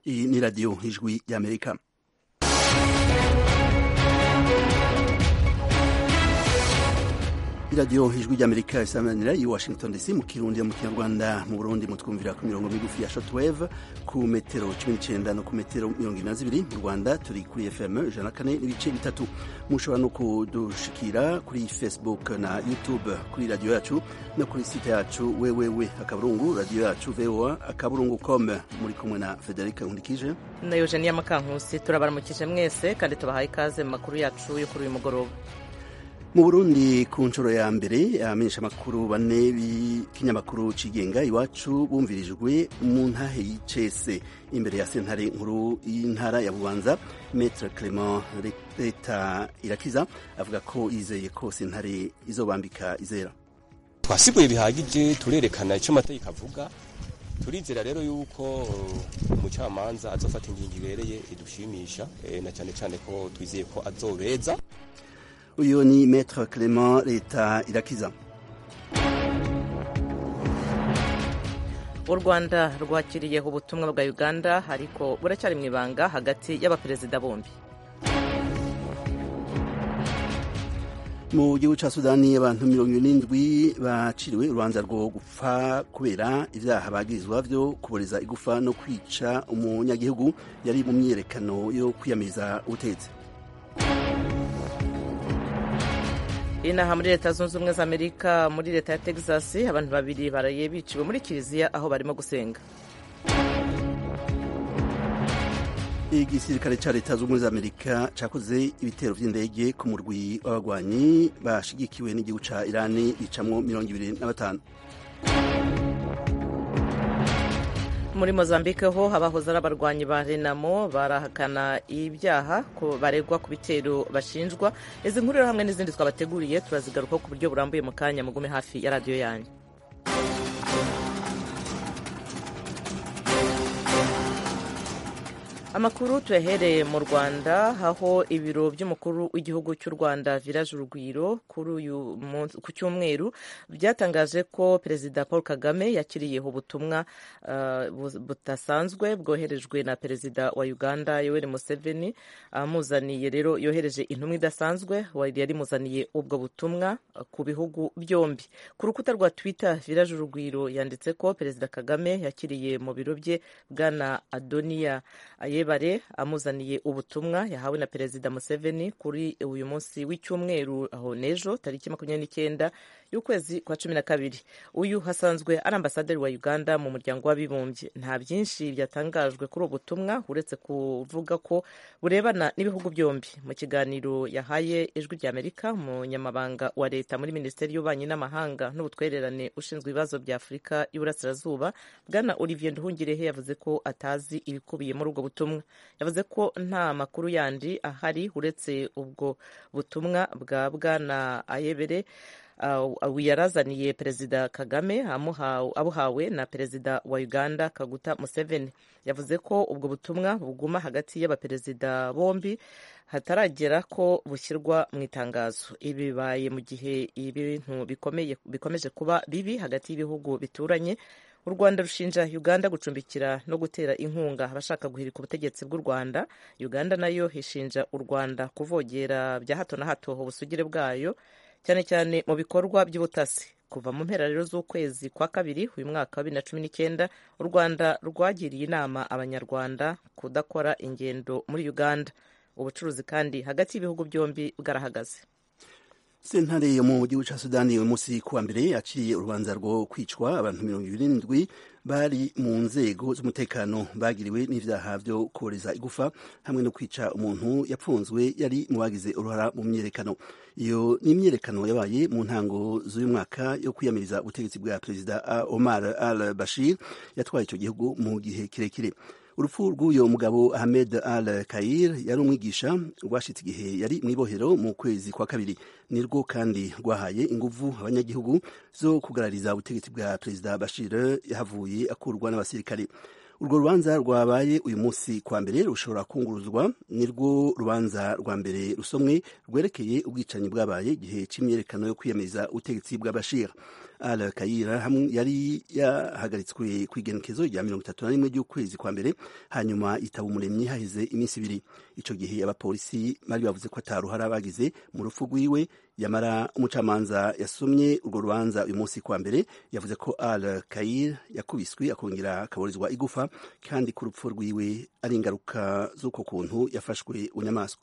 Iyi ni radiyo ijwi y'amerika iradiyo ijwi ry'amerika isamanira i washington dc mu kirundi mu kinyarwanda mu burundi mutwumvira ku mirongo migufi ya shortwave ku metero cumi n'icyenda no ku metero mirongo ine na zibiri mu rwanda turi kuri fm ijana na kane n'ibice bitatu mushobora no kudushikira kuri facebook na youtube kuri radiyo yacu no kuri site yacu wewewe akaburungu radiyo yacu voa akaburungu com muri kumwe na federica nkundikije na eugenia makankusi turabaramukije mwese kandi tubahaye ikaze mu makuru yacu yo kuri uyu mugoroba mu burundi ku nshuro ya mbere abamenyesha amakuru bane b'ikinyamakuru cigenga iwacu bumvirijwe mu ntahe y'icese imbere ya sentare nkuru y'intara ya bubanza metre clement leta irakiza avuga ko yizeye ko sentare izobambika izera twasiguye bihagije turerekana icyo amategeko avuga turizera rero yuko umucamanza azofata ingingo ibereye idushimisha na cyane cyane ko twizeye ko azobeza uyu ni metre clement leta irakiza u rwanda rwakiriyeho ubutumwa bwa uganda ariko buracyari mu ibanga hagati y'abaperezida bombi mu gihugu cya sudani abantu mirongo irindwi baciriwe urubanza rwo gupfa kubera ibyaha bagirizwa byo kuboreza igufa no kwica umunyagihugu yari mu myiyerekano yo kwiyamiriza ubutegetsi inaha muri leta zunze ubumwe za amerika muri leta ya texas abantu babiri baraye biciwe muri kiliziya aho barimo gusenga igisirikare cya leta zunze ubumwe za amerika cyakoze ibitero by'indege ku murwi w'abagwanyi bashigikiwe n'igihugu cya irani bicamwo mirongo ibiri na batanu muri mozambique ho abahoze ari abarwanyi ba renamo barahakana ibyaha baregwa ku bitero bashinjwa izi nkuru hamwe n'izindi twabateguriye turazigarukaho ku buryo burambuye mu kanya mugume hafi ya radiyo yanyu amakuru tuyahereye mu rwanda aho ibiro by'umukuru w'igihugu cy'u rwanda village urugwiro ku cyumweru byatangaje ko perezida paul kagame yakiriyeho ubutumwa budasanzwe bwoherejwe na perezida wa uganda yoweri museveni amuzaniye rero yohereje intumwa idasanzwe yari imuzaniye ubwo butumwa ku bihugu byombi ku rukuta rwa twitter village urugwiro yanditse ko perezida kagame yakiriye mu biro bye bwana adoniya yebare amuzaniye ubutumwa yahawe na perezida museveni kuri uyu munsi w'icyumweru aho n'ejo tariki makumyabiri n'icyenda y'ukwezi kwa cumi na kabiri uyu hasanzwe ari ambasaderi wa uganda mu muryango w'abibumbye nta byinshi byatangajwe kuri ubu butumwa uretse kuvuga ko burebana n'ibihugu byombi mu kiganiro yahaye ijwi ry'amerika umunyamabanga wa leta muri minisiteri y'ububanyi n'amahanga n'ubutwererane ushinzwe ibibazo bya afurika y'uburasirazuba bwana olivier nduhungirehe yavuze ko atazi ibikubiye muri ubwo butumwa yavuze ko nta makuru yandi ahari uretse ubwo butumwa bwa bwana ayebere yarazaniye perezida kagame abuhawe na perezida wa uganda kaguta museveni yavuze ko ubwo butumwa buguma hagati y'abaperezida bombi hataragera ko bushyirwa mu itangazo ibi bibaye mu gihe ibintu bikomeje kuba bibi hagati y'ibihugu bituranye u rwanda rushinja uganda gucumbikira no gutera inkunga abashaka guhirika ubutegetsi bw'u rwanda uganda nayo ishinja u rwanda kuvogera bya hato na hato ubusugire bwayo cyane cyane mu bikorwa by'ubutasi kuva mu mpera rero z'ukwezi kwa kabiri uyu mwaka wa bibiri na cumi n'icyenda u rwanda rwagiriye inama abanyarwanda kudakora ingendo muri uganda ubucuruzi kandi hagati y'ibihugu byombi bwarahagaze sentare yo mu gihugu cya sudani uyu munsi kuwa mbere yaciye urubanza rwo kwicwa abantu mirongo irindwi bari mu nzego z'umutekano bagiriwe n'ibyaha byo kohereza igufa hamwe no kwica umuntu yapfunzwe yari mu bagize uruhara mu myiyerekano iyo ni imyiyerekano yabaye mu ntango z'uyu mwaka yo kwiyamiriza ubutegetsi bwa perezida omar al bashir yatwaye icyo gihugu mu gihe kirekire urupfu rw'uyu mugabo ahmed al kair yari umwigisha rwashitse igihe yari mu ibohero mu kwezi kwa kabiri nirwo kandi rwahaye inguvu abanyagihugu zo kugarariza ubutegetsi bwa perezida bashir yahavuye akurwa n'abasirikare urwo rubanza rwabaye uyu munsi kwa mbere rushobora kunguruzwa nirwo rubanza rwa mbere rusomwe rwerekeye ubwicanyi bwabaye igihe cy'imyerekano yo kwiyamiriza ubutegetsi bwa bashir al kayira yari yahagaritswe ku igenekezo rya mirongo itatu na rimwe ry'ukwezi kwa mbere hanyuma itaba umuremyi haheze iminsi ibiri ico gihe abapolisi bari bavuze ko ataruhara bagize mu rupfu rwiwe yamara umucamanza yasomye urwo rubanza uyu munsi kwa mbere yavuze ko al kayir yakubiswe akongera akaburizwa igufa kandi ku rupfu rwiwe ari ingaruka z'uko kuntu yafashwe bunyamaswa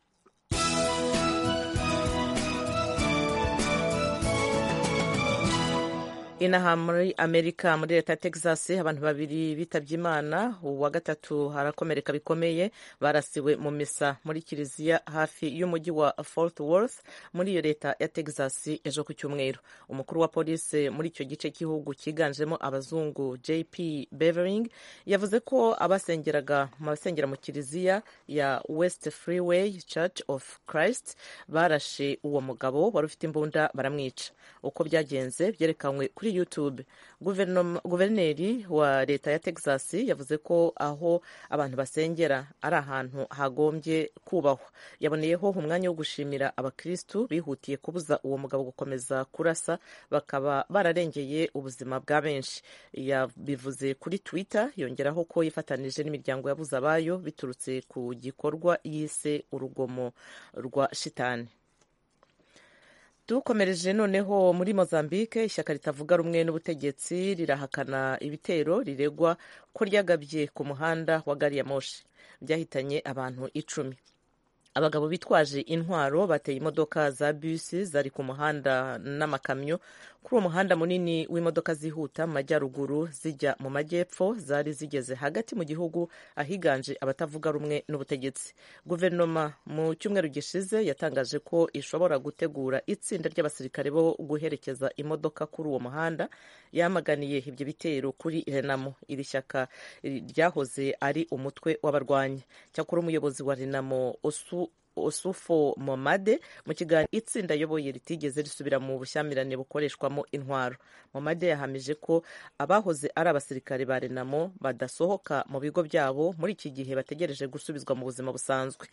inaha muri amerika muri leta ya texas abantu babiri bitabye imana uwa gatatu harakomereka bikomeye barasiwe mu misa muri kiliziya hafi y'umujyi wa fort worth muri iyo leta ya texas ejo ku cyumweru umukuru wa polisi muri icyo gice cy'igihugu cyiganjemo abazungu jp bevering yavuze ko abasengeraga abasengera mu kiliziya ya west freeway church of christ barashe uwo mugabo wari ufite imbunda baramwica uko byagenze byerekanywe kuri youtube guverineri wa leta ya texas yavuze ko aho abantu basengera ari ahantu hagombye kubahwa yaboneyeho umwanya wo gushimira abakristu bihutiye kubuza uwo mugabo gukomeza kurasa bakaba bararengeye ubuzima bwa benshi yabivuze kuri twitter yongeraho ko yifatanije n'imiryango yabuze abayo biturutse ku gikorwa yise urugomo rwa shitani dukomereje noneho muri mozambique ishyaka ritavuga rumwe n'ubutegetsi rirahakana ibitero riregwa ko ryagabye ku muhanda wa gari ya moshi byahitanye abantu icumi abagabo bitwaje intwaro bateye imodoka za bisi zari ku muhanda n'amakamyo kuri uwo muhanda munini w'imodoka zihuta mu majyaruguru zijya mu majyepfo zari zigeze hagati mu gihugu ahiganje abatavuga rumwe n'ubutegetsi guverinoma mu cyumweru gishize yatangaje ko ishobora gutegura itsinda ry'abasirikare bo guherekeza imodoka kuri uwo muhanda yamaganiye ibyo bitero kuri renamo iri shyaka ryahoze ari umutwe w'abarwanyi cyakora umuyobozi wa renamo osu osufo momade mu kiganiro itsinda ayoboye ritigeze risubira mu bushyamirane bukoreshwamo intwaro momade yahamije ko abahoze ari abasirikare ba renamo badasohoka mu bigo byabo muri iki gihe bategereje gusubizwa mu buzima busanzwe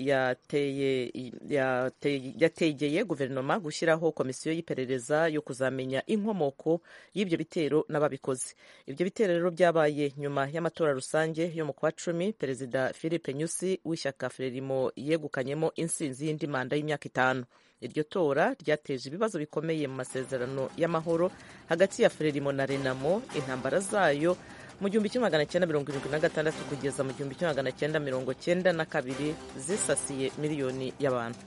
yategeye guverinoma gushyiraho komisiyo y'iperereza yo kuzamenya inkomoko y'ibyo bitero n'ababikoze ibyo bitero rero byabaye nyuma y'amatora rusange yo mu kwa cumi perezida philippe nyusi w'ishyaka frelimo yegukanye mo insinzi y'indi manda y'imyaka itanu iryo tora ryateje ibibazo bikomeye mu masezerano y'amahoro hagati ya frelimo na renamo intambara zayo mu gihumbi kimwe magana cyenda mirongo irindwi na gatandatu kugeza mu gihumbi kimwe magana cyenda mirongo cyenda na kabiri zisasiye miliyoni y'abantu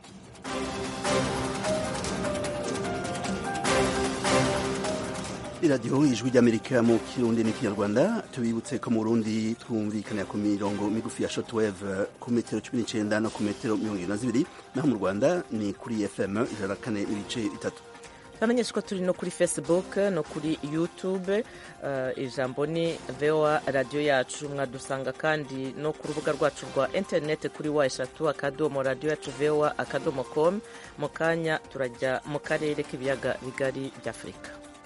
iradiyo ijwi ry'amerika mu kirundi n'ikinyarwanda tubibutse ko mu burundi twumvikanira ku mirongo migufi ya shotwave ku metero cumi n'icyenda no ku metero mirongo irindwi na zibiri naho mu rwanda ni kuri fm ijana na kane n'ibice bitatu bamenyesha ko turi no kuri facebook no kuri youtube uh, ijambo ni voa radiyo yacu mwadusanga kandi no ku rubuga rwacu rwa interineti kuri wa eshatu akadomo radiyo yacu voa akadomo com mu kanya turajya mu karere k'ibiyaga bigari by'afurika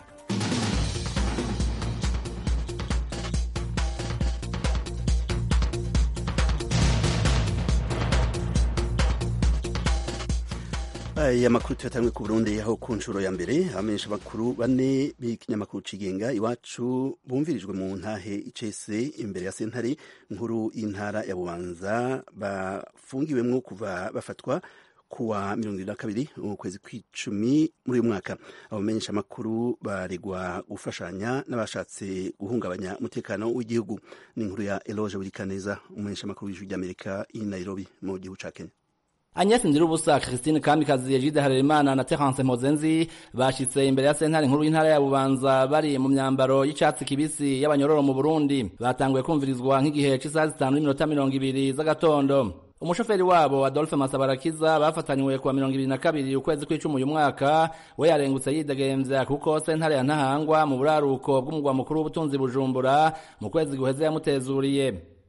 aya makuru tuyatangwe ku burundi aho ku nshuro ya mbere abamenyesha amakuru bane b'ikinyamakuru cigenga iwacu bumvirijwe mu ntahe icese imbere ya sentare nkuru y'intara ya bubanza bafungiwemwo kuva bafatwa kuwa mirongo irindwi na kabiri ukwezi kw'icumi muri uyu mwaka abamenyesha amakuru baregwa gufashanya n'abashatse guhungabanya umutekano w'igihugu ni inkuru ya eloge burikaneza umumenyesha amakuru w'ijwi ry'amerika i nairobi mu gihugu ca kenya Agnes Ndirubusa, Christine Kamikazi, Egide Harerimana na Terence Mozenzi bashitse imbere ya sentare nkuru y'intara ya Bubanza bari mu myambaro y'icatsi kibisi y'abanyororo mu Burundi. Batanguye kumvirizwa nk'igihe c'isaha zitanu n'iminota mirongo ibiri z'agatondo. umushoferi wabo Adolphe Masabarakiza bafatanywe kuwa mirongo ibiri na kabiri ukwezi kw'icumi uyu mwaka we yarengutse yidegemvya kuko sentare ya Ntahangwa mu buraruko bw'umugwa mukuru w'ubutunzi Bujumbura mu kwezi guheze yamutezuriye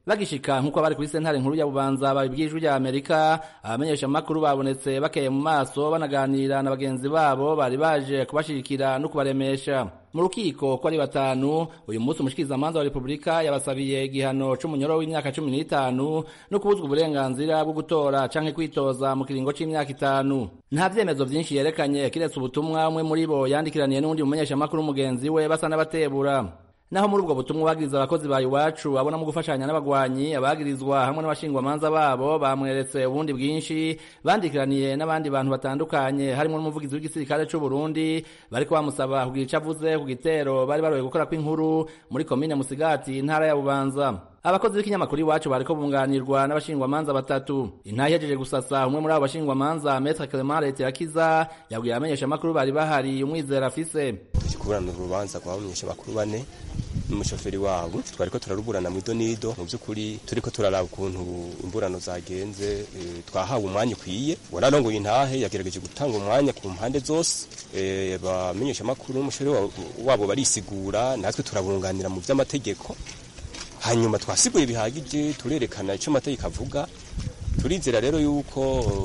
bagishika nk'uko bari kuri sentare nkuru ya bubanza babibwiye ijwi rya amerika abamenyesha amakuru babonetse bakeye mu maso banaganira na bagenzi babo bari baje kubashigikira no kubaremesha mu rukiko ko ari batanu uyu munsi umushikirizamanza wa repubulika yabasabiye igihano c'umunyoro w'imyaka cumi n'itanu no kubuzwa uburenganzira bwo gutora canke kwitoza mu kiringo c'imyaka itanu nta vyemezo vyinshi yerekanye kiretse ubutumwa umwe muri bo yandikiraniye n'uwundi mumenyeshamakuru mugenzi we basa n'abatebura naho muri ubwo butumwa bagiriza abakozi ba iwacu abona mu gufashanya n'abagwanyi abagirizwa hamwe n'abashingwamanza babo bamweretse ubundi bwinshi bandikiraniye n'abandi bantu batandukanye harimo n'umuvugizi w'igisirikare c'u Burundi bariko bamusaba kugira ico avuze ku gitero bari baroye gukora kw'inkuru muri komine Musigati intara ya Bubanza abakozi b'ikinyamakuru iwacu bariko bunganirwa n'abashingwamanza batatu intahe ihejeje gusasa umwe muri abo bashingwamanza Maître Clement Letirakiza yabwiye abamenyeshamakuru bari bahari umwizera afise kuburana urubanza rw'abamenyesha bakuru bane n'umushoferi wabo twariko turaruburana mu idonido mu by'ukuri turiko turaraba ukuntu imburano zagenze e, twahawe umwanya ukwiye wararongoye intahe yagerageje gutanga umwanya ku mpande zose e, bamenyesha makuru n'umushoferi wabo barisigura natwe turabunganira mu vy'amategeko hanyuma twasiguye bihagije turerekana ico amategeko avuga turizera rero yuko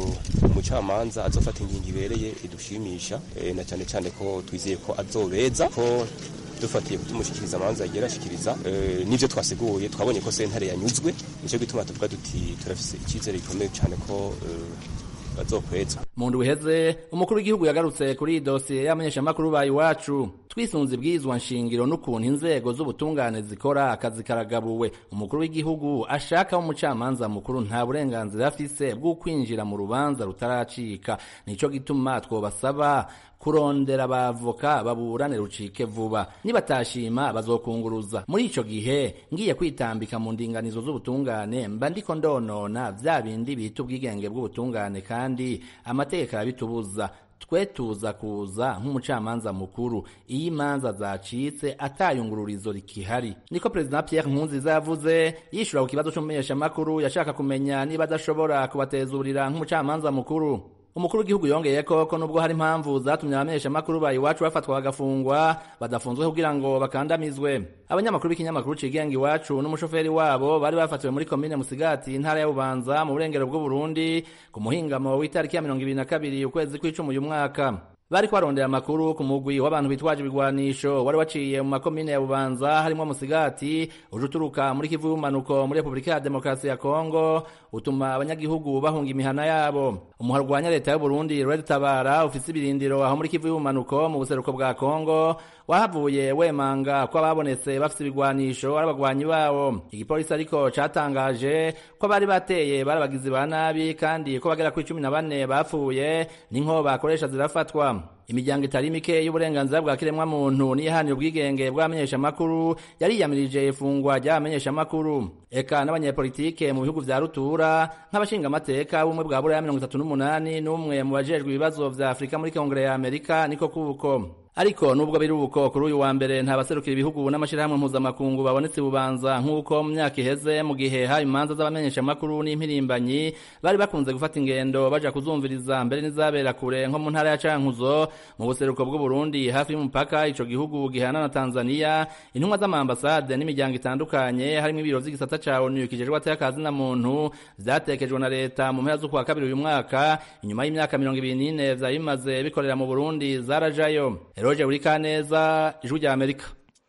umucamanza azofata ingingo ibereye idushimisha e, na cyane cyane ko twizeye ko azobeza ko dufatiye ku tumushikiriza amanza yagiye arashikiriza e, n'ivyo twasiguye twabonye ko sentare yanyuzwe nico gituma tuvuga duti turafise icyizere gikomeye cyane ko e, bazokweza mu ndwi iheze umukuru w'igihugu yagarutse kuri iyi dosiye y'abamenyeshamakuru ba iwacu twisunze ibwirizwa nshingiro n'ukuntu inzego z'ubutungane zikora akazi karagabuwe umukuru w'igihugu ashaka umucamanza mukuru nta burenganzira afise bwo kwinjira mu rubanza rutaracika nico gituma twobasaba kurondera abavoka baburane rucike vuba nibatashima bazokunguruza muri ico gihe ngiye kwitambika mu ndinganizo z'ubutungane mba ndiko ndonona vya bindi bita ubwigenge bw'ubutungane kandi amategeko arabitubuza twe tuza kuza nk'umucamanza mukuru iyo imanza zacitse atayungururizo rikihari niko perezida Pierre Nkurunziza yavuze yishura ku kibazo c'umumenyeshamakuru yashaka kumenya niba adashobora kubatezurira nk'umucamanza mukuru umukuru w'igihugu yongeye ko ko nubwo hari impamvu zatumye abamenyeshamakuru ba iwacu bafatwa bagafungwa badafunzwe kugira ngo bakandamizwe abanyamakuru b'ikinyamakuru cigenga iwacu n'umushoferi wabo bari bafatiwe muri komine musigati intara ya bubanza mu burengero bw'uburundi ku muhingamo w'itariki ya mirongo ibiri na kabiri ukwezi kw'icumi uyu mwaka bariko barondera amakuru ku mugwi w'abantu bitwaje ibigwanisho wari waciye mu makomine ya bubanza harimwo musigati uje uturuka muri kivu y'ubumanuko muri repubulika ya demokarasi ya kongo utuma abanyagihugu bahunga imihana yabo umuharo urwanya leta y'uburundi red tabara ufise ibirindiro aho muri kivu y'ubumanuko mu buseruko bwa kongo wahavuye wemanga ko ababonetse bafise ibigwanisho ari abagwanyi bawo igipolisi ariko catangaje ko bari bateye bari abagizi ba nabi kandi ko bagera kuri cumi na bane bapfuye n'inko bakoresha zirafatwa imiryango itari mike y'uburenganzira bwa kiremwa muntu n'iyahanira ubwigenge bw'abamenyeshamakuru yariyamirije ifungwa ry'abamenyeshamakuru eka n'abanyepolitike mu bihugu vya rutura nk'abashingamateka b'ubumwe bwa buraya mirongo itatu n'umunani n'umwe mu bajejwe ibibazo vya afurika muri kongere ya amerika niko kuko ariko nubwo biri uko kuri uyu wa mbere nta baserukira ibihugu n'amashirahamwe mpuzamakungu babonetse bubanza nk'uko mu myaka iheze mu gihe hari imanza z'abamenyeshamakuru n'impirimbanyi bari bakunze gufata ingendo baja kuzumviriza mbere n'izabera kure nko mu ntara ya cankuzo mu buseruko bw'uburundi hafi y'umupaka ico gihugu gihana na tanzania intumwa z'amaambasade n'imiryango itandukanye harimo ibiro vy'igisata ca onu kijejwe atakazi na muntu vyatekejwe na leta mu mpera z'ukwa kabiri uyu mwaka inyuma y'imyaka mirongo ibiri n'ine vyari bimaze bikorera mu burundi zarajayo eroje buri kaneza ijwi rya amerika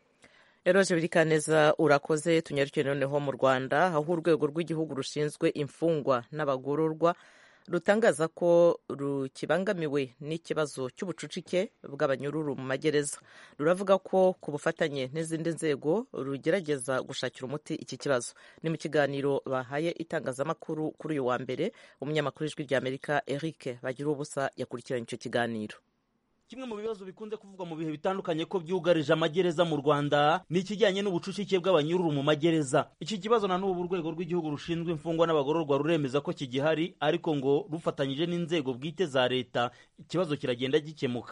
eroje buri kaneza urakoze tunyarukire noneho mu rwanda aho urwego rw'igihugu rushinzwe imfungwa n'abagororwa rutangaza ko rukibangamiwe n'ikibazo cy'ubucucike bw'abanyururu mu magereza ruravuga ko ku bufatanye n'izindi nzego rugerageza gushakira umuti iki kibazo ni mu kiganiro bahaye itangazamakuru kuri uyu wa mbere umunyamakuru w'ijwi rya amerika eric bagira ubusa yakurikiranye icyo kiganiro kimwe mu bibazo bikunze kuvugwa mu bihe bitandukanye ko byugarije amagereza mu rwanda ni ikijyanye n'ubucucike bw'abanyururu mu magereza iki kibazo na n'ubu urwego rw'igihugu rushinzwe imfungwa n'abagororwa ruremeza ko kigihari ariko ngo rufatanyije n'inzego bwite za leta ikibazo kiragenda gikemuka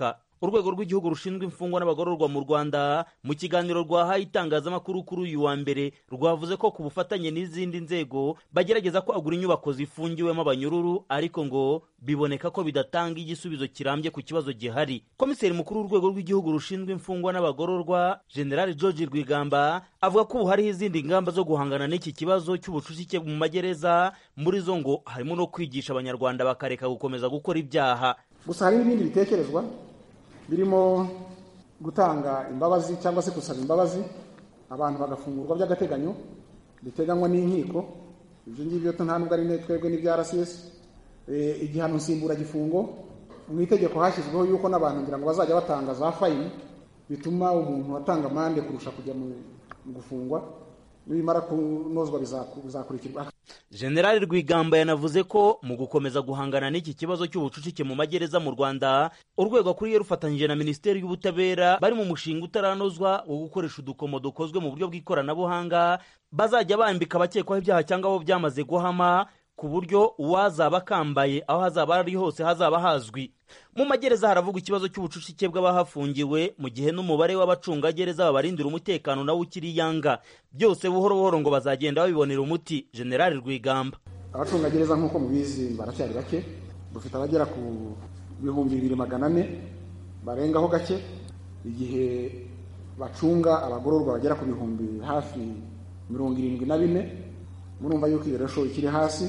urwego rw'igihugu rushinzwe imfungwa n'abagororwa mu rwanda mu kiganiro rwahaye itangazamakuru kuri uyu wa mbere rwavuze ko ku bufatanye n'izindi nzego bagerageza kwagura inyubako zifungiwemo abanyururu ariko ngo biboneka ko bidatanga igisubizo kirambye ku kibazo gihari komiseri mukuru w'urwego rw'igihugu rushinzwe imfungwa n'abagororwa general george rwigamba avuga ko ubu hariho izindi ngamba zo guhangana n'iki kibazo cy'ubucucike mu magereza muri zo ngo harimo no kwigisha abanyarwanda bakareka gukomeza gukora ibyaha gusa hari n'ibindi bitekerezwa birimo gutanga imbabazi cyangwa se gusaba imbabazi abantu bagafungurwa by'agateganyo biteganywa n'inkiko ibyo ngibyo nta nubwo ari twebwe n'ibya rcs igihano nsimburagifungo mu itegeko hashyizweho yuko n'abantu ngira ngo bazajya batanga za fayini bituma umuntu atanga amande kurusha kujya mu gufungwa nibimara kunozwa bizakurikirwa generali rwigamba yanavuze ko mu gukomeza guhangana n'iki kibazo cy'ubucucike mu magereza mu rwanda urwego akuriye rufatanyije na minisiteri y'ubutabera bari mu mushinga utaranozwa wo gukoresha udukomo dukozwe mu buryo bw'ikoranabuhanga bazajya bambika abakekwaho ibyaha cyangwa abo byamaze guhama ku buryo uwazaba akambaye aho hazaba ari hose hazaba hazwi mu magereza haravugwa ikibazo cy'ubucucike bw'abahafungiwe mu gihe n'umubare w'abacungagereza babarindira umutekano nawo ukiri yanga byose buhoro buhoro ngo bazagenda babibonera umuti generali rwigamba abacungagereza nk'uko mubizi baracyari bake dufite abagera ku bihumbi bibiri magana ane barengaho gake igihe bacunga abagororwa bagera ku bihumbi hafi mirongo irindwi na bine murumva yuko iyo resho ikiri hasi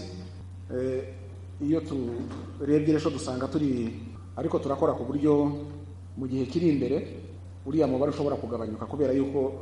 iyo turebye resho dusanga turi ariko turakora ku buryo mu gihe kiri imbere uriya mubare ushobora kugabanyuka kubera yuko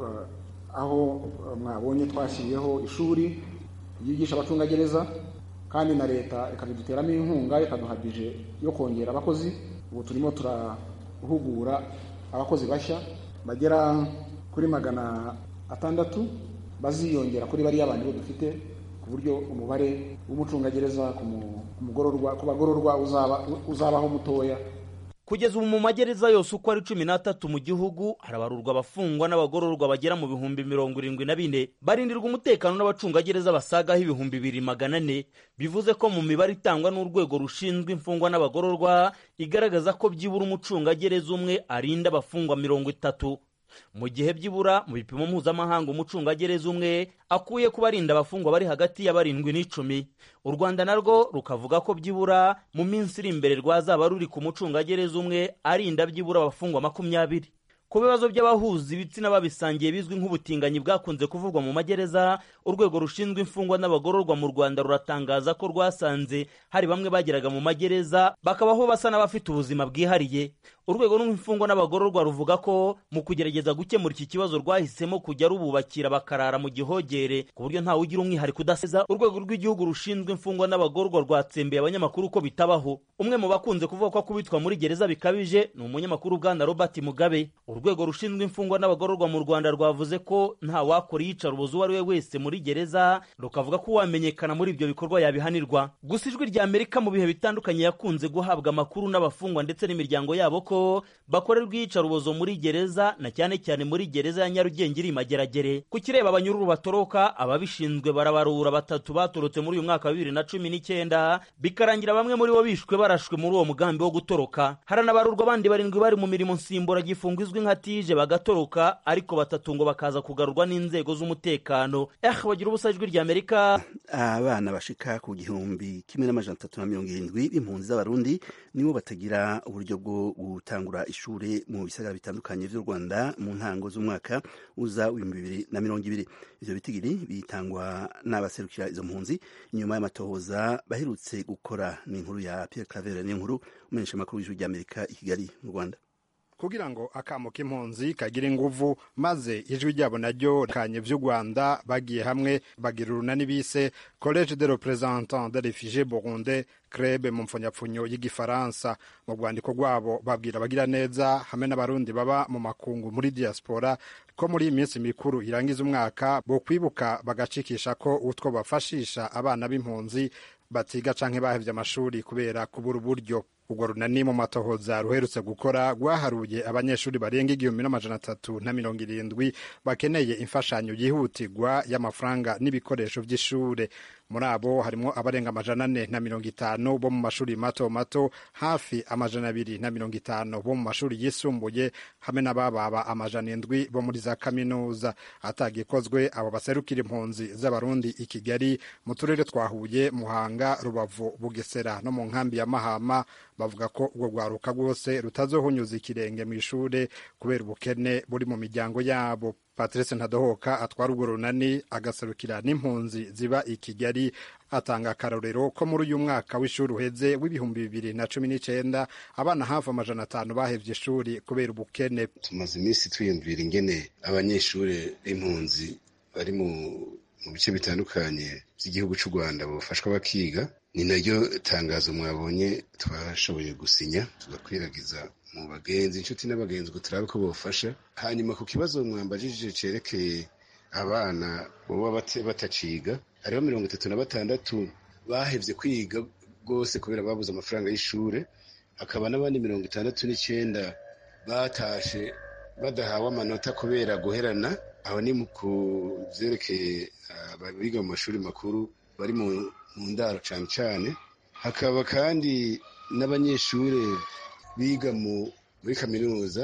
aho mwabonye twashyiriyeho ishuri ryigisha abacungagereza kandi na leta ikabiduteramo inkunga ikaduha bije yo kongera abakozi ubu turimo turahugura abakozi bashya bagera kuri magana atandatu baziyongera kuri bariya bandi bo dufite ku buryo umubare w'umucungagereza ku mugororwa ku bagororwa uzabaho mutoya kugeza ubu mu magereza yose uko ari cumi n'atatu mu gihugu harabarurwa abafungwa n'abagororwa bagera mu bihumbi mirongo irindwi na bine barindirwa umutekano n'abacungagereza basagaho ibihumbi bibiri magana ane bivuze ko mu mibare itangwa n'urwego rushinzwe imfungwa n'abagororwa igaragaza ko byibura umucungagereza umwe arinda abafungwa mirongo itatu mu gihe byibura mu bipimo mpuzamahanga umucungagereza umwe akuye ku barinda abafungwa bari hagati ya barindwi n'icumi u rwanda narwo rukavuga ko byibura mu minsi iri imbere rwazaba ruri ku mucungagereza umwe arinda byibura abafungwa makumyabiri ku bibazo by'abahuza ibitsina babisangiye bizwi nk'ubutinganyi bwakunze kuvugwa mu magereza urwego rushinzwe imfungwa n'abagororwa mu rwanda ruratangaza ko rwasanze hari bamwe bageraga mu magereza bakabaho basa n'abafite ubuzima bwihariye urwego rw'imfungwa n'abagororwa ruvuga ko mu kugerageza gukemura iki kibazo rwahisemo kujya rububakira bakarara mu gihogere ku buryo ntawe ugira umwihariko udaseza urwego rw'igihugu rushinzwe imfungwa n'abagororwa rwatsembeye abanyamakuru ko bitabaho umwe mu bakunze kuvuga ko akubitwa muri gereza bikabije ni umunyamakuru bwana robert mugabe urwego rushinzwe imfungwa n'abagororwa mu rwanda rwavuze ko nta wakora iyicarubozo uwo ari we wese muri gereza rukavuga ko uwamenyekana muri ibyo bikorwa yabihanirwa gusa ijwi rya amerika mu bihe bitandukanye yakunze guhabwa amakuru n'abafungwa ndetse n'imiryango yabo ko bakorerwa iyicarubozo muri gereza na cyane cyane muri gereza ya nyarugenge iri mageragere ku kireba abanyururu batoroka ababishinzwe barabarura batatu batorotse muri uyu mwaka wa bibiri na cumi n'icyenda bikarangira bamwe muri bo bishwe barashwe muri uwo mugambi wo gutoroka haranabarurwa abandi barindwi bari mu mirimo nsimburagifungo izwi nka tije bagatoroka ariko batatu ngo bakaza kugarurwa n'inzego z'umutekano eh bagira ubusa ijwi rya amerika abana bashika ku gihumbi kimwe n'amajana atatu na mirongo irindwi b'impunzi z'abarundi nibo batagira uburyo bwo gutangura ishuri mu bisagara bitandukanye vy'u rwanda mu ntango z'umwaka uza w'ibihumbi bibiri na mirongo ibiri ivyo bitigiri bitangwa n'abaserukira izo mpunzi inyuma y'amatohoza baherutse gukora ni inkuru ya pierre claver n'inkuru umenyesha amakuru w'ijwi ry'amerika i kigali mu rwanda kugira ngo akamo k'impunzi kagire inguvu maze ijwi ryabo naryo kanye vy'u Rwanda bagiye hamwe bagira urunani bise Collège de représentants des réfugiés burundais CREB mu mfonyapfunyo y'igifaransa mu rwandiko rwabo babwira abagira neza hamwe n'abarundi baba mu makungu muri diaspora ko muri iyi minsi mikuru irangiza umwaka bo kwibuka bagacikisha ko utwo bafashisha abana b'impunzi batiga canke bahevye amashuri kubera kubura uburyo urwo runani mu matohoza ruherutse gukora rwaharuye abanyeshuri barenga igihumbi n'amajana atatu na mirongo irindwi bakeneye imfashanyo yihutirwa y'amafaranga n'ibikoresho by'ishure muri abo harimo abarenga amajana ane na mirongo itanu bo mu mashuri mato mato hafi amajana abiri na mirongo itanu bo mu mashuri yisumbuye hamwe n'abababa amajana indwi bo muri za kaminuza atagikozwe abo baserukira impunzi z'abarundi i kigali mu turere twa huye muhanga rubavu bugesera no mu nkambi ya mahama bavuga ko urwo rwaruka rwose rutazohunyuza ikirenge mu ishure kubera ubukene buri mu miryango yabo patrice ntadohoka atwara urwo runani agaserukira n'impunzi ziba i kigali atanga akarorero ko muri uyu mwaka w'ishuri uheze w'ibihumbi bibiri na cumi n'icenda abana hafi amajana atanu bahevye ishuri kubera ubukene tumaze iminsi twiyumvira ingene abanyeshuri b'impunzi bari mu mu bice bitandukanye by'igihugu cy'u rwanda bafashwa bakiga ni naryo tangazo mwabonye twashoboye gusinya tugakwiragiza mu bagenzi inshuti n'abagenzi ngo turabe ko bofasha hanyuma ku kibazo mwambajije cerekeye abana baba bataciga hariho mirongo itatu na batandatu bahevye kwiga rwose kubera babuze amafaranga y'ishure hakaba n'abandi mirongo itandatu n'icenda batashe badahawe amanota kubera guherana aho ni ku vyerekeye abiga mu mashuri makuru bari mu ndaro cane cane hakaba kandi n'abanyeshure biga muri kaminuza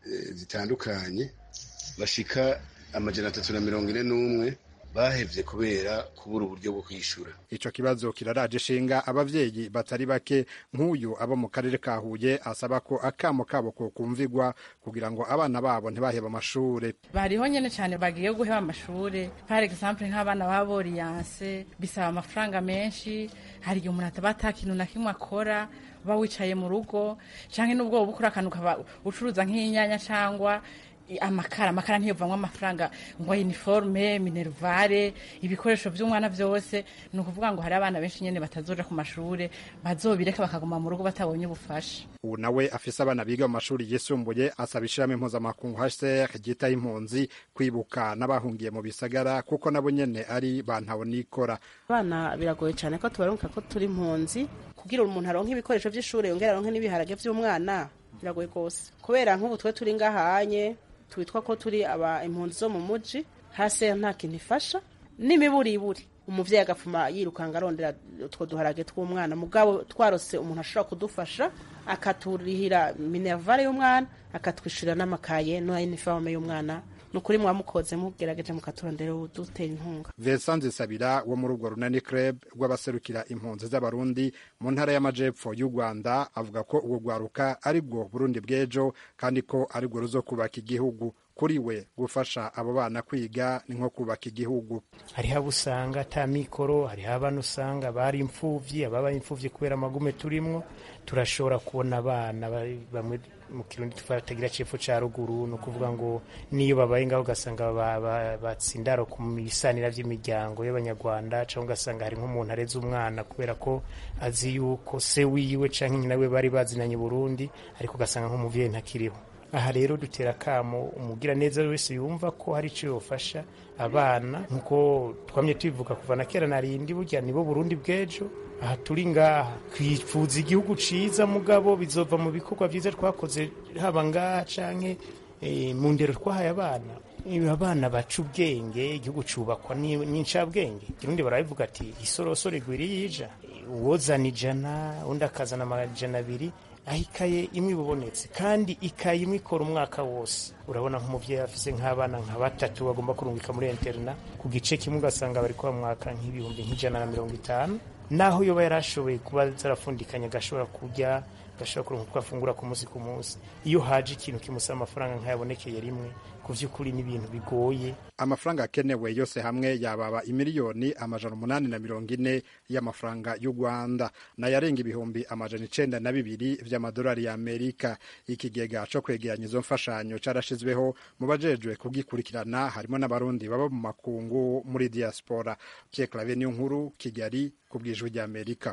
zitandukanye bashika amajana atatu na mirongo ine n'umwe bahevye kubera kubura uburyo bwo kwishura ico kibazo kiraraje ishinga abavyeyi batari bake nk'uyu abo mu karere ka Huye asaba ko akamo kabo ko kumvigwa kugira ngo abana babo ntibaheba amashure bariho nyene cane bagiye guheba amashure par exemple nk'abana ba boriyanse bisaba amafaranga menshi hari igihe umuntu ataba ata kintu na kimwe akora uba wicaye mu rugo canke n'ubwo woba ukora akantu ukaba ucuruza nk'inyanya cangwa amakara amakara ntiyovamwo amafaranga ngo uniforme minervare ibikoresho by'umwana byose ni ukuvuga ngo hari abana benshi nyene batazoja ku mashure bazobireka bakaguma mu rugo batabonye ubufasha ubu nawe afise abana biga mu mashuri yisumbuye asaba ishirahamwe mpuzamakungu HCR ryitaho impunzi kwibuka n'abahungiye mu bisagara kuko nabo nyene ari bantabonikora abana biragoye cyane ko tubaronka ko turi impunzi kugira umuntu aronke ibikoresho by'ishure yongera aronke n'ibiharage by'umwana biragoye rwose kubera nk'ubu twe turi ngahanye twitwa ko turi aba impunzi zo mu muji hasi nta kintu ifasha n'imiburiburi umuvyeyi agapfuma yirukanga arondera utwo duharage tw'umwana mugabo twarose umuntu ashobora kudufasha akaturihira minervare y'umwana akatwishyurira n'amakaye no iniforme y'umwana ni ukuri mwamukoze mugerageje mukaturondera udutera inkunga Vincent Nzisabira wo muri urwo runani club rw'abaserukira impunzi z'abarundi mu ntara y'amajepfo y'u Rwanda avuga ko urwo rwaruka ari bwo Burundi bw'ejo kandi ko ari rwo ruzo kubaka igihugu kuri we gufasha abo bana kwiga ni nko kubaka igihugu hariho abo usanga ata mikoro hariho abana usanga bari imfuvyi ababaye imfuvyi kubera amagume turimwo turashobora kubona abana bamwe mu kirundi tutagira cepfo ca ruguru ni ukuvuga ngo niyo babaye ngaho ugasanga batsindaro ku bisanira vy'imiryango y'abanyarwanda cyangwa ugasanga hari nk'umuntu areze umwana kubera ko azi yuko se wiwe canke nyina we bari bazinanye Burundi ariko ugasanga nk'umuvyeyi ntakiriho aha rero dutera akamo umugira neza wese yumva ko hari icyo yofasha abana nk'uko twamye tubivuga kuva na kera narindi burya nibo Burundi bw'ejo aha turi ngaha twifuza igihugu ciza mugabo bizova mu bikorwa vyiza twakoze haba ngaha canke e, mu ndero twahaye abana abana baca ubwenge igihugu cubakwa n'incabwenge kirundi barabivuga ati isorosoro igwira yija uwozana ijana undi akazana amajana abiri aho ikaye imwe ibubonetse kandi ikaye imwe ikora umwaka wose urabona nk'umubyeyi afise nk'abana nka batatu bagomba kurungika muri interna ku gice kimwe ugasanga bari kuba mwaka nk'ibihumbi nk'ijana na mirongo itanu naho yoba yarashoboye kuba zarafundikanye agashobora kurya agashobora kuronka uko afungura ku munsi ku munsi iyo haje ikintu kimusaba amafaranga nk'ayabonekeye rimwe ku vy'ukuri n'ibintu bigoye amafaranga akenewe yose hamwe yababa imiliyoni amajana umunani na mirongo ine y'amafaranga y'u rwanda nayarenga ibihumbi amajana icenda na bibiri vy'amadolari ya amerika ikigega co kwegeranya izo mfashanyo carashizweho mu bajejwe kugikurikirana harimo n'abarundi baba mu makungu muri diaspora pierre clave niyo nkuru kigali ku bw'ijwi ry'amerika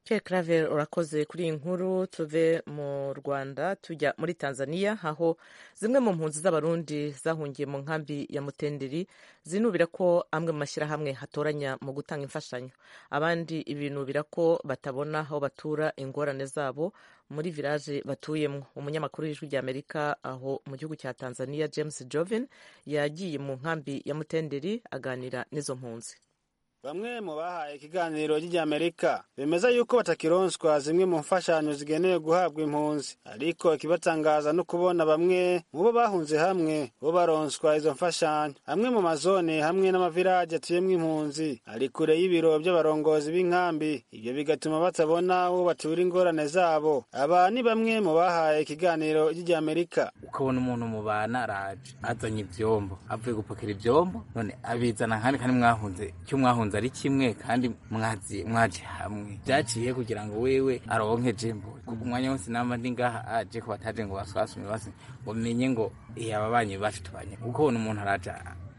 Pierre Claver urakoze kuri iyi nkuru tuve mu Rwanda tujya muri Tanzania aho zimwe mu mpunzi z'abarundi zahungiye mu nkambi ya Mutenderi zinubira ko amwe mu mashyirahamwe hatoranya mu gutanga imfashanyo abandi ibinubira ko batabona aho batura ingorane zabo muri village batuyemo umunyamakuru w'ijwi rya Amerika aho mu gihugu cya Tanzania James Joven yagiye mu nkambi ya Mutenderi aganira n'izo mpunzi bamwe mu bahaye ikiganiro ry'Amerika bemeza yuko batakironswa zimwe mu mfashanyo zigenewe guhabwa impunzi ariko ikibatangaza no kubona bamwe mu bo bahunze hamwe bo baronswa izo mfashanyo amwe mu mazone hamwe n'amavilaje atuyemo impunzi ari kure y'ibiro by'abarongozi b'inkambi ibyo bigatuma batabona aho batura ingorane zabo aba ni bamwe mu bahaye ikiganiro ry'Amerika ukabona umuntu mubana araje azanye ivyombo avuye gupakira ivyombo none abizana kandi kandi mwahunze icyo mwahunze ari kimwe kandi mwazi mwaje hamwe byaciye kugira ngo wewe aronke jembo kuko umwanya wose namba ndi ngaha aje ko bataje ngo baswasume base ngo menye ngo iya ababanyi bacu tubanye kuko ubona umuntu araja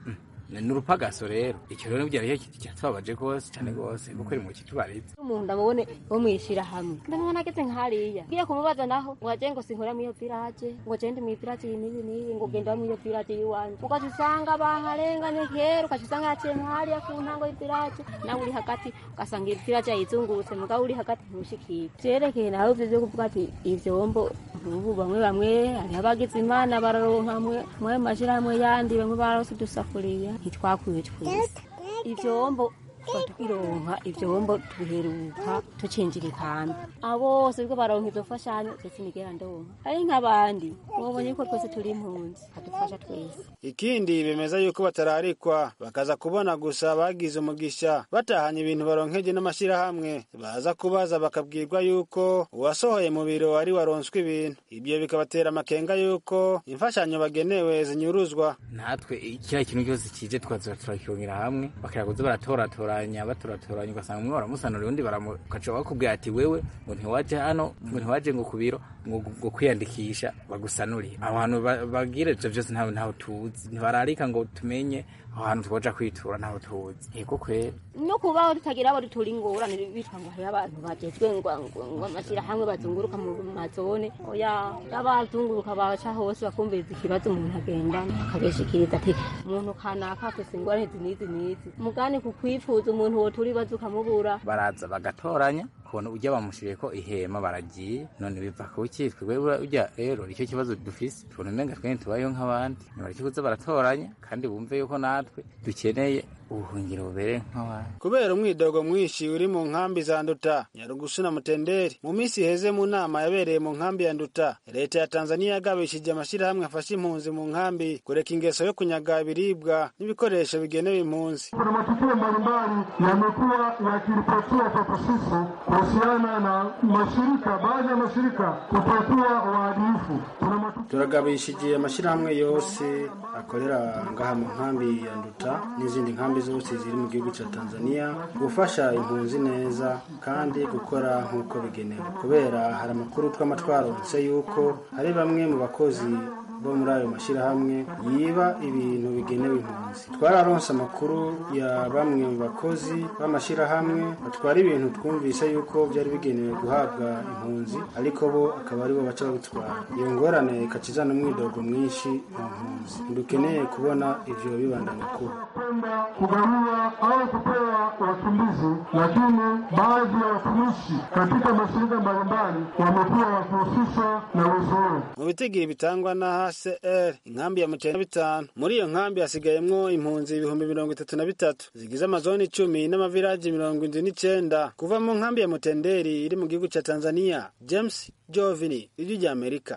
ni urupagaso rero icyo rero byari cyo cyatubabaje rwose cyane rwose kuko iri mu kitubarize umuntu ndamubone wo mwishira hamwe ndamubona ageze nk'hariya ngiye kumubaza naho ngo aje ngo sinkora muri iyo village ngo gende muri village iyi n'iyi n'iyi ngo genda muri iyo village y'iwanyu ugaca usanga baharenganye kera ugaca usanga yaciye hariya ku ntango y'ivillage nawe uri hagati ugasanga iyi village yayizungurutse mugabo uri hagati ntushikire vyerekeye nawe ivyo vyo kuvuga ati ivyombo ubu bamwe bamwe hariho abagize imana bararonka mwe mashirahamwe yandi bamwe barose udusafuriya ntitwakwiye twese ivyombo twironka ivyombo tubiheruka tucinjira ikambi abo bose bwo baronka izo mfashanyo ndetse nigera ndonka ari nk'abandi mubonye yuko twese turi impunzi kadufasha twese ikindi bemeza yuko batararikwa bakaza kubona gusa bagize umugisha batahanye ibintu baronkeje n'amashyirahamwe baza kubaza bakabwirwa yuko uwasohoye mu biro ari waronswe ibintu ibyo bikabatera amakenga yuko imfashanyo bagenewe zinyuruzwa natwe kiriya kintu cyose kije twaza turakirongera hamwe bakira kuza baratoratoranya baturatoranya ugasanga umwe baramusanura undi bakaca bakubwira ati wewe ngo ntiwaje hano ngo ntiwaje ngo ku biro ngo kwiyandikisha bagusanurire aho hantu bagira ivyo vyose ntawe ntaho tuzi ntibararika ngo tumenye aho hantu twoja kwitura ntaho tuzi yego kwera no kubaho tutagira abo dutura ingorane bitwa ngo hariho abantu bajejwe ngo ngo amashyirahamwe bazunguruka mu mazone oya abazunguruka baca hose bakumviriza ikibazo umuntu agendana akabishikiriza ati umuntu kanaka afise ingorane izi n'izi n'izi mugani ku kwifuza umuntu wotura ibibazo ukamubura baraza bagatoranya kubona ujya bamushiriye ko ihema baragiye none biva ku ki twebwe ujya rero icyo kibazo dufise tubona umenga twene tubayeho nk'abandi nibarikikuza baratoranya kandi bumve yuko natwe dukeneye ubuhungiro bubereye nk'abandi kubera umwidogo mwinshi uri mu nkambi za nduta nyarugusu na mutenderi mu minsi iheze mu nama yabereye mu nkambi ya nduta leta ya tanzania yagabishije amashyirahamwe afasha impunzi mu nkambi kureka ingeso yo kunyaga ibiribwa n'ibikoresho bigenewe impunzi kuna matukio mbalimbali yamekuwa yakiripotiwa kwetu sisi kuhusiana na mashirika baadhi ya mashirika kutokuwa waadilifu turagabishije amashyirahamwe yose akorera ngaha mu nkambi ya nduta n'izindi nkambi zose ziri mu gihugu cya tanzania gufasha impunzi neza kandi gukora nk'uko bigenewe kubera hari amakuru twama twaronse yuko hari bamwe mu bakozi bo muri ayo mashyirahamwe yiba ibintu bigenewe impunzi twararonse amakuru ya bamwe mu bakozi b'amashyirahamwe batwara ibintu twumvise yuko byari bigenewe guhabwa impunzi ariko bo akaba aribo baca babitwara iyo ngorane ikacizana umwidogo mwinshi mu mpunzi ntidukeneye kubona ivyo bibandanya kuba kwenda kugawiwa au kupewa wakimbizi, lakini baadhi ya watumishi katika mashirika mbalimbali wamekuwa wakihusishwa na uwezo huo. mu bitigiri bitangwa na hcr inkambi ya mutenda bitanu muri iyo nkambi hasigayemwo impunzi ibihumbi mirongo itatu na bitatu zigize amazoni icumi n'amavilaji mirongo indwi n'icenda kuva mu nkambi ya mutenderi iri mu gihugu ca tanzania james jovini ijwi rya amerika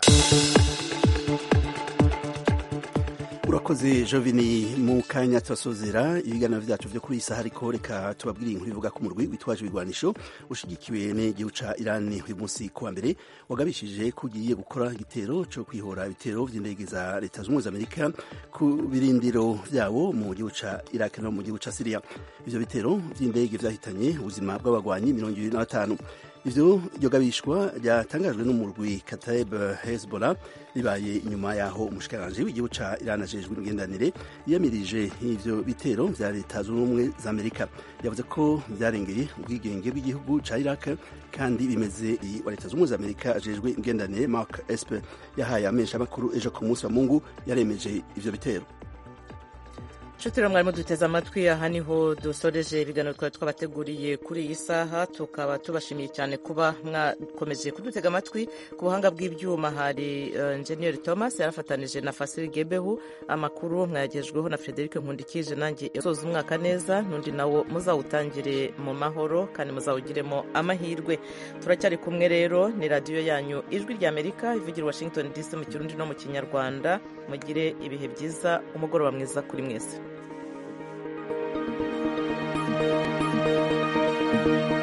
urakoze jovini mu kanya turasozera ibiganiro vyacu vyo kuri iyi saha ariko reka tubabwire inkuru ivuga ko umurwi witwaje ibigwanisho ushigikiwe n'igihugu ca irani uyu munsi kuwa mbere wagabishije ko ugiye gukora igitero co kwihora ibitero vy'indege za leta zunze ubumwe za amerika ku birindiro vyabo mu gihugu ca iraki no mu gihugu ca siriya ivyo bitero vy'indege vyahitanye ubuzima bw'abagwanyi mirongo ibiri na batanu ivyo iryo gabishwa ryatangajwe n'umurwi Kataib Hezbollah ribaye inyuma yaho umushikiranganji w'igihugu ca Iran ajejwe imigenderanire yiyamirije ivyo bitero vya leta zunze ubumwe za Amerika yavuze ko vyarengeye ubwigenge bw'igihugu ca Iraq kandi bimeze wa leta zunze ubumwe za Amerika ajejwe imigenderanire Mark Esper yahaye amesha makuru ejo ku munsi wa Mungu yaremeje ivyo bitero nshuti rero mwarimu duteze amatwi aha niho dusoreje ibiganiro twari twabateguriye kuri iyi saha tukaba tubashimiye cyane kuba mwakomeje kudutega amatwi ku buhanga bw'ibyuma hari enjeniyeri thomas yarafatanije na fasiri gebehu amakuru mwayagejweho na frederic nkundikije nanjye usoza umwaka neza n'undi nawo muzawutangire mu mahoro kandi muzawugiremo amahirwe turacyari kumwe rero ni radiyo yanyu ijwi ry'amerika ivugira washington dc mu kirundi no mu kinyarwanda mugire ibihe byiza umugoroba mwiza kuri mwese thank you